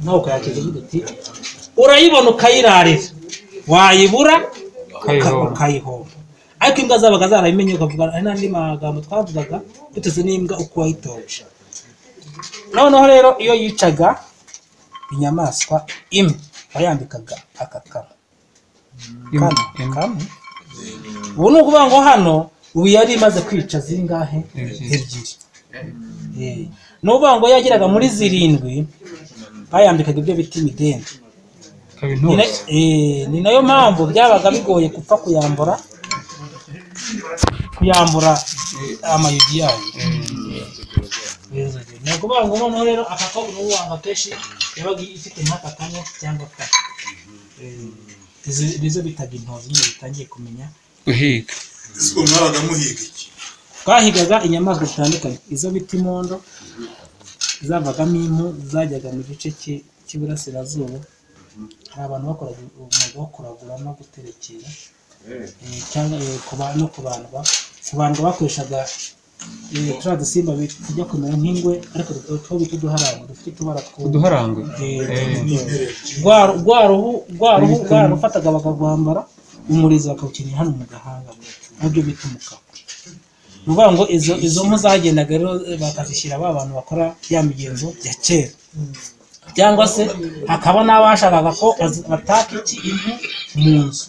ntabwo yakiza uvuga uti urayibona ukayirarira wayibura Ukayihomba. ukayihomba ariko imbwa zabaga zarabimenye ukavuga hari n'andi magambo twavugaga duteze n'imbwa uko wayitoje noneho rero iyo yicaga inyamaswa imwe wayambikaga akakama Imwe, Kama, imwe. kama. ubu ni ukuvuga ngo hano ubu yari imaze kwica zingahe Ebyiri. ebyiri Eh, ni ukuvuga ngo yageraga muri zirindwi bayambikaga ibyo bita imidende ikaba ni na- intuza eh, ni nayo mpamvu byabaga bigoye gupfa kuyambura kuyambura amayugi yayo Yezu je. ni ukuvuga ngo noneho rero aka ko ubu wanga kenshi yabaga ifite nk'aka kanya cyangwa ka izi nizo bitaga intozi nyine bitangiye kumenya guhiga ese ubwo mwabaga muhiga iki twahigaga inyamaswa zitandukanye izo bita imondo zavagamo impu zajyaga mu gice cy'i- cy'iburasirazuba hari abantu bakoraga umwuga wo kuragura no guterekera eh, cyangwa eh, kuba- no kubandwa kubandwa bakoreshaga eh, turiya dusimba bi- tujya kumera nk'ingwe ariko du- two bita uduharango dufite utubara tw'udu uduharangwe rwa rwa ruhu rwa ruhu rwa rufataga bakarwambara umurizo bakawukenera hano mu gahanga mu byo bita umukara ni ukuvuga ngo izo izo mpu zagendaga rero bakazishyira ba bantu bakora ya migenzo ya kera cyangwa se hakaba n'abashakaga ko baz- bataka iki impu mu nzu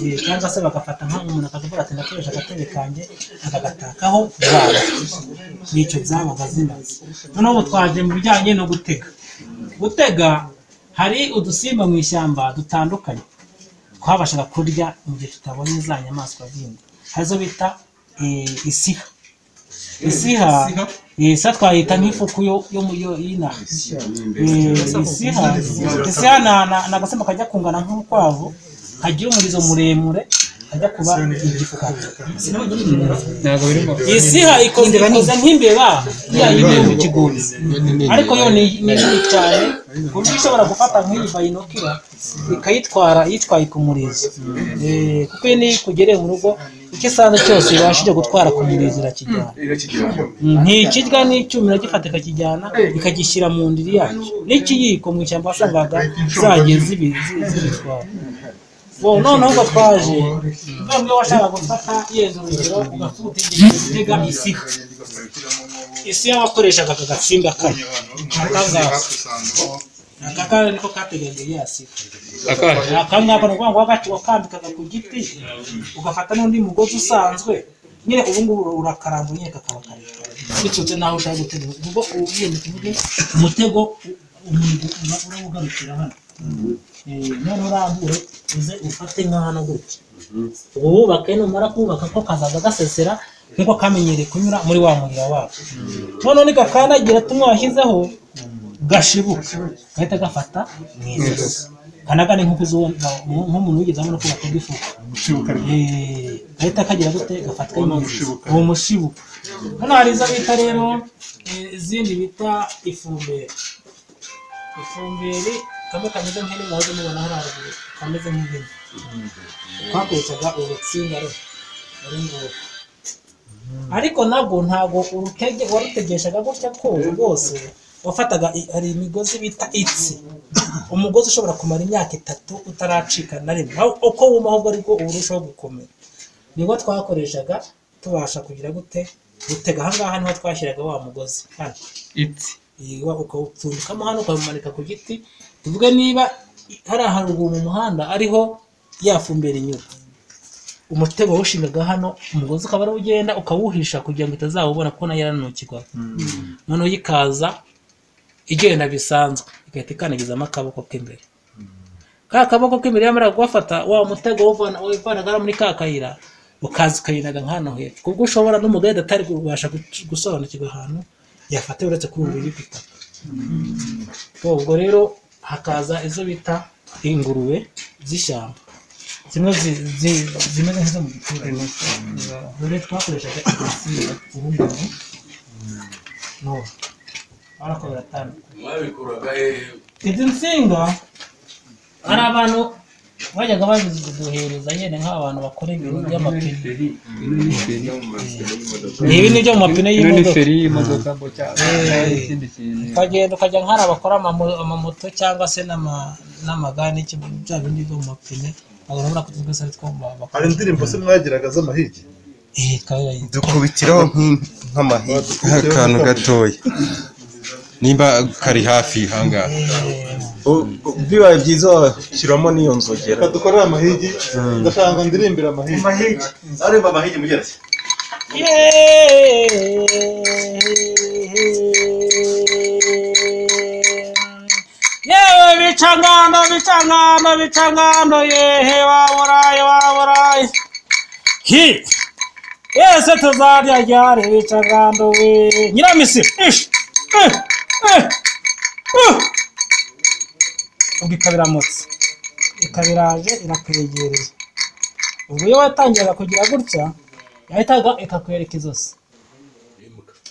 Eh, cyangwa se bagafata nka umuntu akavuga ati ndakoresha agatebe kanjye akagatakaho rwanda nicyo zabaga zimaze noneho ubu twaje mu bijyanye no gutega gutega hari udusimba mu ishyamba dutandukanye twabashaga kurya mu gihe tutabonye za nyamaswa zindi hari izo bita eh, isiha isiha eh, isa twayita nk'ifuku yo- yo mu- yo- y'inaha Eh, isiha isiha na- na- ni agasimba kajya kungana nk'urukwavu kagira umurizo muremure kajya kuba igifukato ntabwo biri mu isiha ikoze ikoze nk'imbeba ya yindi yo mu kigunda ariko yo ni ni nini cyane ku buryo ishobora gufata nk'iyi bayinokira ikayitwara yitwaye ku murizo Eh, kuko iyo niyo ikugereye mu rugo icyo isanze cyose ibashije gutwara ku murizo irakijyana ntikirya n'icyuma iragifata ikakijyana ikagishyira mu ndiri yacyo n'ikiyiko mu ishyamba wasangaga zagiye zibi- zi- zibitwara bo noneho ngo twaje ntabwo washaka gufata yenda urugero ugafuta igihe gitega isiha isiha wakoreshaga aka gatsimba kayo aka kanya niko kateganyije ya siha akahe aka ngaka ni ukuvuga ngo wagacu wakambikaga ku giti ugafata n'undi mugozi usanzwe nyine ubu ngubu urakaramba nyine kakaba karekare biturutse n'aho ushaka gutega ubwo ugiye mu tuvuge umutego umuntu uba ugarukira hano Eh, none urambure uze ufate nka hano gutya ubu wubake numara kubaka ko kazaza gasesera nk'uko kamenyereye kunyura muri wa muriro wako noneho nikakandagira tumwe washyizeho gashibuka gahita gafata mu ijosi kanagane nk'uko uzi uwo- nk'umuntu wigeze abona ko batega ifuka Eh, gahita kagira gute gafatwa mu ijosi uwo mushibuka hano hari izo bita rero eh, izindi bita ifumberi ifumberi kamwe kameze nk'ihene mwahoze mubona hariya haruguru kameze nk'ihene twakoreshaga urutsinga rero uru nguru ariko nabwo ntabwo urutege warutegeshaga gutya ko rwose wafataga i- hari imigozi bita itsi umugozi ushobora kumara imyaka itatu utaracika na rimwe naho uko wuma ahubwo ariko uba urushaho gukomera nibwo twakoreshaga tubasha kugira gute gutega ahangaha niho twashyiraga wa mugozi hano itsi iyi wa- ukawupfundikamo hano ukawumanika ku giti tuvuge niba i- hari aharuguru mu muhanda ariho yafumbera inyura umutego wawushingaga hano umugozi ukaba ariwo ugenda ukawuhisha kugira ngo itazawubona kuko nayo yaranukirwa noneho ikaza igenda bisanzwe igahita ikandagizamo akaboko k'imbere ka kaboko k'imbere yamara kuwafata wa mutego wuvana- wavanaga muri ka kayira ukaza ukayinaga nk'ahantu hepfo kubwo ushobora n'umugenda atari kubasha gu- gusobanukirwa ahantu yafata uretse kuri ubu biri gutaka ubwo rero hakaza izo bita ingurube z'ishyamba zimwe zi- zi- zimeze nk'izo mu giturage dore twakoreshaga igisiga ubu ngubu n'ubu ariko biratandukanye mwabikuraga hehe izi nsinga hari abantu bajyaga baduhereza nyine nk'abantu bakora ibintu by'amapine ni ibi ni byo mu mapine ino ni y'imodoka feri y'imodoka ngo cyangwa ikindi kintu ukagenda ukajya nk'ari abakora amamo- amamoto cyangwa se n'ama- n'amagare n'iki bya bindi byo mu mapine abantu urabona ko twese ari two bakora hari indirimbo se mwagiraga z'amahigi eh twarayize. dukubitiraho nk'im- nk'amahigi nk'akantu gatoya nimba kari hafi hangaha U- u- bibaye byiza washyiramo n'iyo nzogera dukorera amahigi ndashaka ndirimbira amahigi areba amahigi mugira ati yewe bicangando bicangando bicangando yehe waburaye waburaye hi yese tuzarya ryari bicangando we nyiramisi ish eh, eh, uh. ubwo ikaba iramutse ikaba iraje irakwegereye ubwo iyo watangiraga kugira gutya yahitaga ikakwereka izosi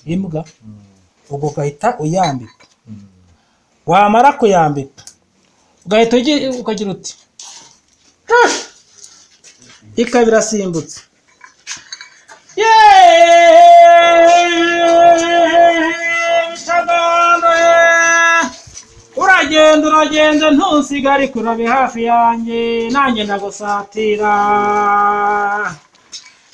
imbwa ubwo ugahita uyambika wamara kuyambika ugahita ugi- ukagira uti "Ah!" ikaba irasimbutse yeeeeh cagando yeeeeh uragenda uragenda ntusigare kurabe hafi yanjye nanjye ndagusatira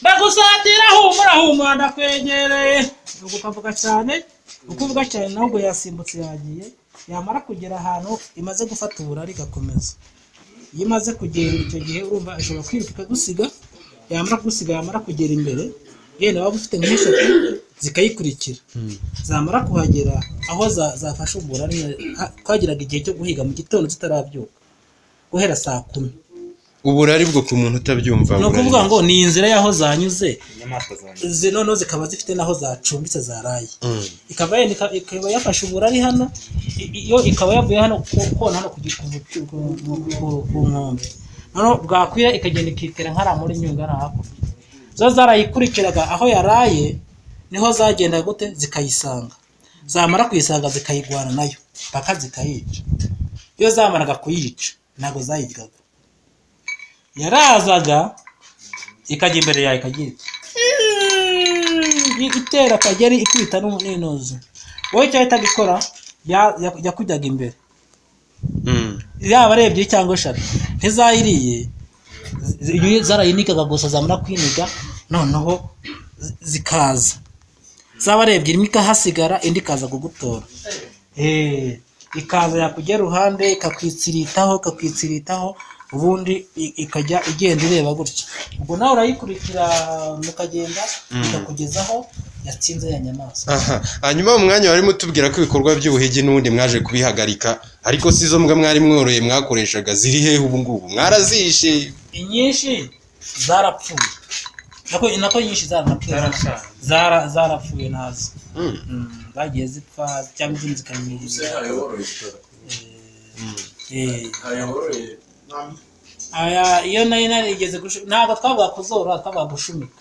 ndagusatira humura humura ndakwegereye nuko ukavuga cyane uko uvuga cyane nawe ubwo yasimbutse yagiye yamara kugera ahantu imaze gufata uburari igakomeza iyo imaze kugenda icyo gihe urumva ashobora kwiruka ikagusiga yamara kugusiga yamara kugera imbere yenda waba ufite nk'eshatu zikayikurikira zamara kuhagera aho za- zafashe uburari ha- twagiraga igihe cyo guhiga mu gitondo tutarabyuka guhera saa kumi uburari bwo ku muntu utabyumva ni burari. ukuvuga ngo ni inzira y'aho zanyuze izi noneho zikaba zifite n'aho zacumbitse zaraye Mm. ikaba yenda ika- ikaba yafashe uburari hano i- iyo ikaba yavuye hano ku- kona hano kugira ku nkombe noneho bwakwira ikagenda ikitera nk'ara muri nyungwe hariya hakurya zo zarayikurikiraga aho yaraye niho zagenda gute zikayisanga zamara kuyisanga zikayigwana nayo paka zikayica iyo zamaraga kuyica ntabwo zayiryaga yarazaga ikajya imbere yawe ikagira iti i- itera akageri ikubita n'umu- n'inoze wowe icyo yahitaga ikora ya- ya- yakujyaga imbere Mm. yaba ari ebyiri cyangwa eshatu ntizayiriye zi- zi- zarayinikaga gusa zamara kwiniga noneho zi- zikaza zaba ari ebyiri imwe ikahasigara indi ikaza kugutora Eh, ikaza yakujya iruhande ikakwitsiritaho ikakwitsiritaho ubundi i- ikajya igenda ireba gutya ubwo nawe urayikurikira mukagenda ikakugezaho yatsinze ya nyamaswa aha hanyuma mu mwanya wari mutubwira ko ibikorwa by'ubuhigi n'ubundi mwaje kubihagarika ariko si zo mbwa mwari mworoye mwakoreshaga ziri hehe ubu ngubu mwarazihishe inyinshi zarapfuye nako nako nyinshi zaranapfuye zara zarapfuye nazo Mm. Mm, zagiye zipfa cyangwa izindi zikanyiriza Eh, aya iyo nayo narigeze gushu- ntabwo twavuga kuzora twavuga gushumika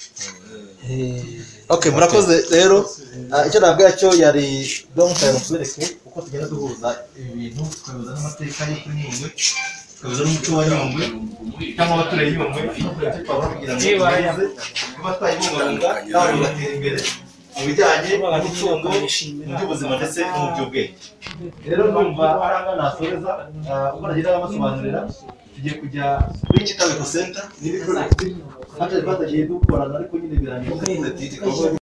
Eh, ok murakoze rero Ah, icyo nabwira cyo yari long time tubereke uko tugenda duhuza ibi bintu tukabihuza n'amateka yo kuri nyungwe tukabihuza n'umuco wa nyungwe cyangwa abaturage nyungwe icyo twabona kugira ngo tukomeze kuba twayibungabunga nawe bigatera imbere mu bijyanye n'umutungo mu by'ubuzima ndetse no mu by'ubwenge rero ndumva ari aha nasoreza uko nagenda basobanurira tugiye kujya kuri kitabiko center n'ibikorwa hatagiye dukorana ariko nyine birangiye